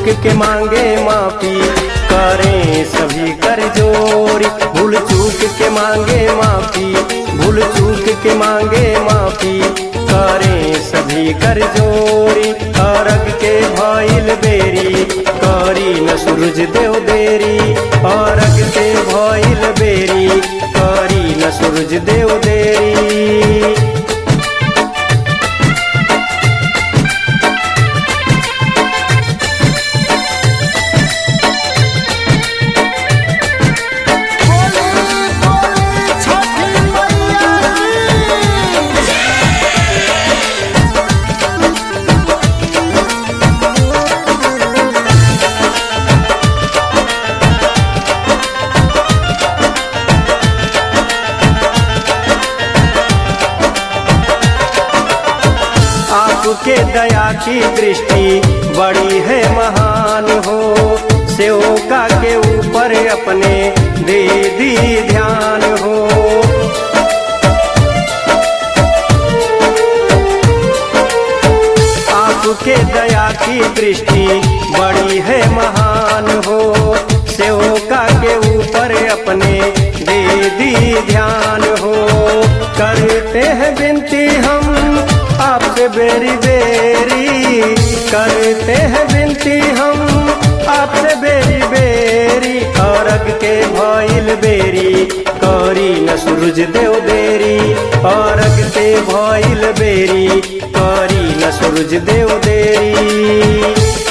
चूक के मांगे माफी करें सभी कर जोरी भूल चूक के मांगे माफी भूल चूक के मांगे माफी करें सभी कर जोरी अरग के भइल बेरी करी न सूरज देव देरी अरग के भइल बेरी करी न सूरज देव देरी बोली बोली छठी मैया की आपके दया की दृष्टि बड़ी है महान हो सेवका के ऊपर अपने दे दी ध्यान हो आपके दया की दृष्टि बड़ी है महान हो सेवका के ऊपर अपने दे दी ध्यान हो करते हैं विनती हम आपसे बेरी बेरी करते हैं विनती हम आपसे बेरी बेरी अरग के भइल बेरी करी न सूरज देव देरी अरग के भइल बेरी करी न सूरज देव देरी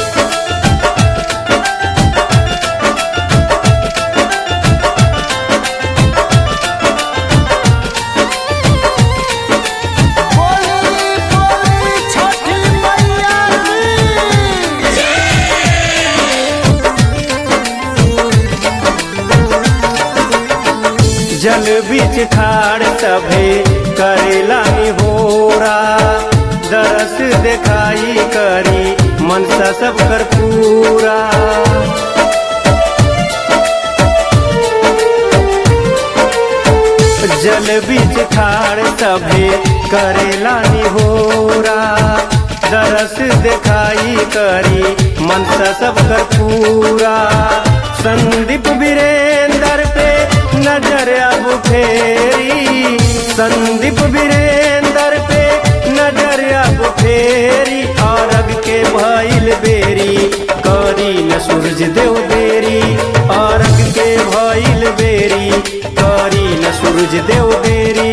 बोली बोली छठी मैया की जल बीच खाड़ सभे करेला होरा दरस देखाई करी मनसा सब कर पूरा जल बीच खाड़ सभे करेला होरा दरस देखाई करी मनसा सब कर पूरा संदीप वीरेंद्र पे नजर अब फेरी संदीप वीरेंद्र पे नजर अब फेरी अरग के भइल बेरी करी न सूरज देव देरी अरग के भइल बेरी करी न सूरज देव देरी